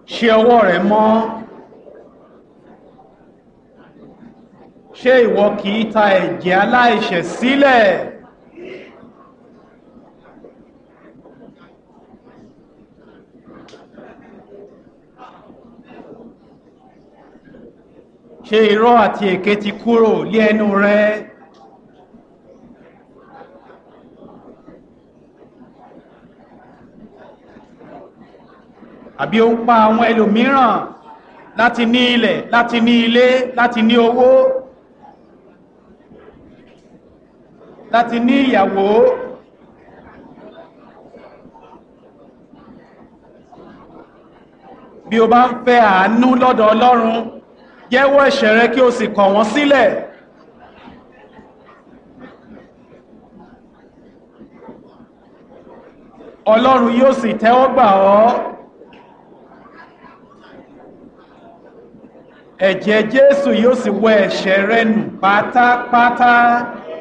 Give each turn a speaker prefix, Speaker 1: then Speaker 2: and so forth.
Speaker 1: ṣe ọwọ́ rẹ mọ́ ṣé ìwọ kì í ta ẹ̀jẹ̀ aláìṣẹ̀ sílẹ̀ ṣé irọ́ àti èké ti kúrò lé ẹnu rẹ àbí ó ń pa àwọn ẹlòmíràn láti ní ilẹ̀ láti ní ilé láti ní owó láti ní ìyàwó bí o bá ń fẹ́ àánú lọ́dọ̀ Ọlọ́run jẹ́wọ́ ẹ̀ṣẹ̀ rẹ kí o sì kọ̀ wọ́n sílẹ̀ Ọlọ́run yóò sì tẹ́wọ́ gbà ọ́ ẹ̀jẹ̀ Jésù yóò sì wẹ ẹ̀ṣẹ̀ rẹ nù pátápátá